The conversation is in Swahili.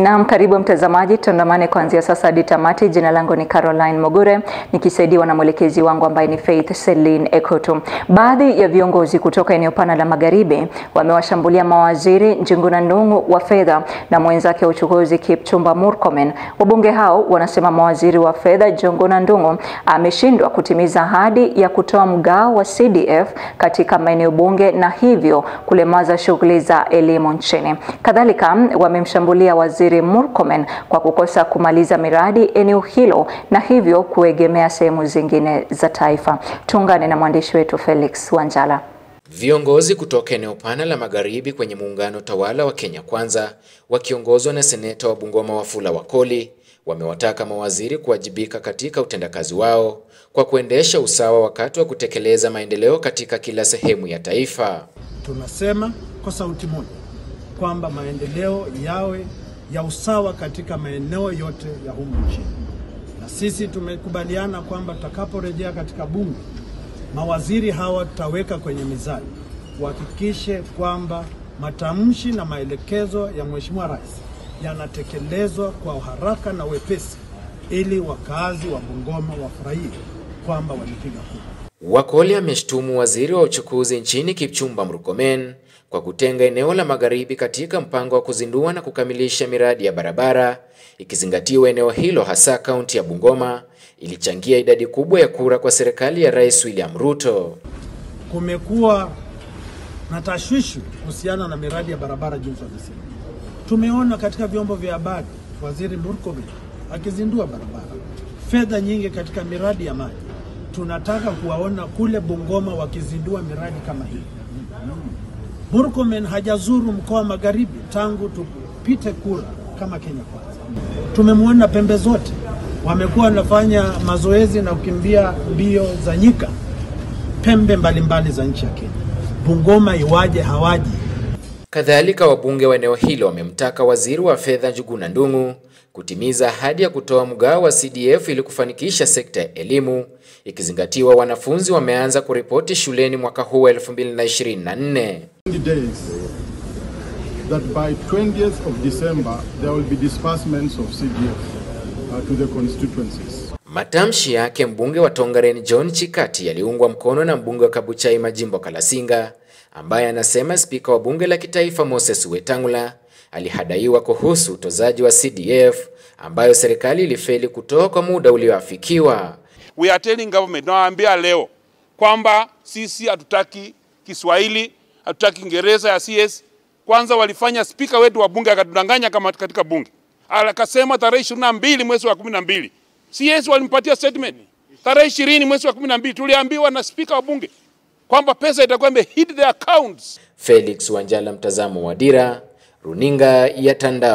Naam, karibu mtazamaji, tuandamane kuanzia sasa hadi tamati. Jina langu ni Caroline Mogure nikisaidiwa na mwelekezi wangu ambaye ni Faith Celine Ekoto. Baadhi ya viongozi kutoka eneo pana la Magharibi wamewashambulia mawaziri Njuguna Ndung'u wa fedha na mwenzake wa uchukuzi Kipchumba Murkomen. Wabunge hao wanasema mawaziri wa fedha Njuguna Ndung'u ameshindwa kutimiza ahadi ya kutoa mgao wa CDF katika maeneo bunge na hivyo kulemaza shughuli za elimu nchini. Kadhalika wamemshambulia waziri Murkomen kwa kukosa kumaliza miradi eneo hilo na hivyo kuegemea sehemu zingine za taifa. Tuungane na mwandishi wetu Felix Wanjala. Viongozi kutoka eneo pana la Magharibi kwenye muungano tawala wa Kenya Kwanza wakiongozwa na seneta wa Bungoma Wafula Wakoli wamewataka mawaziri kuwajibika katika utendakazi wao kwa kuendesha usawa wakati wa kutekeleza maendeleo katika kila sehemu ya taifa. Tunasema kwa sauti moja kwamba maendeleo yawe ya usawa katika maeneo yote ya humu nchini, na sisi tumekubaliana kwamba tutakaporejea katika bunge, mawaziri hawa tutaweka kwenye mizani, wahakikishe kwamba matamshi na maelekezo ya Mheshimiwa Rais yanatekelezwa kwa haraka na wepesi, ili wakazi wa Bungoma wafurahie kwamba walipiga kura. Wakoli ameshtumu waziri wa uchukuzi nchini Kipchumba Murkomen kwa kutenga eneo la Magharibi katika mpango wa kuzindua na kukamilisha miradi ya barabara, ikizingatiwa eneo hilo hasa kaunti ya Bungoma ilichangia idadi kubwa ya kura kwa serikali ya Rais William Ruto. Kumekuwa na tashwishi kuhusiana na miradi ya barabara jinsi wamesema. Tumeona katika vyombo vya habari waziri Murkomen akizindua barabara, fedha nyingi katika miradi ya maji. Tunataka kuwaona kule Bungoma wakizindua miradi kama hii. Murkomen hajazuru mkoa wa Magharibi tangu tupite kura kama Kenya Kwanza. Tumemwona pembe zote, wamekuwa wanafanya mazoezi na kukimbia mbio za nyika pembe mbalimbali za nchi ya Kenya. Bungoma iwaje hawaji? Kadhalika, wabunge wa eneo hilo wamemtaka waziri wa fedha Njuguna Ndung'u kutimiza ahadi ya kutoa mgao wa CDF ili kufanikisha sekta ya elimu, ikizingatiwa wanafunzi wameanza kuripoti shuleni mwaka huu wa 2024. days that by 20th of December there will be disbursements of CDF uh, to the constituencies. Matamshi yake mbunge wa Tongaren John Chikati yaliungwa mkono na mbunge wa Kabuchai Majimbo Kalasinga ambaye anasema spika wa bunge la kitaifa Moses Wetangula alihadaiwa kuhusu utozaji wa CDF ambayo serikali ilifeli kutoa kwa muda ulioafikiwa. We are telling government, nawaambia leo kwamba sisi hatutaki Kiswahili, hatutaki Kiingereza ya CS. Kwanza walifanya spika wetu wa bunge akatudanganya kama katika bunge, akasema tarehe ishirini na mbili mwezi wa kumi na mbili CS walimpatia statement tarehe ishirini mwezi wa kumi na mbili tuliambiwa na spika wa bunge kwamba pesa itakuwa imehit the accounts. Felix Wanjala, mtazamo wa Dira, runinga ya Tandao.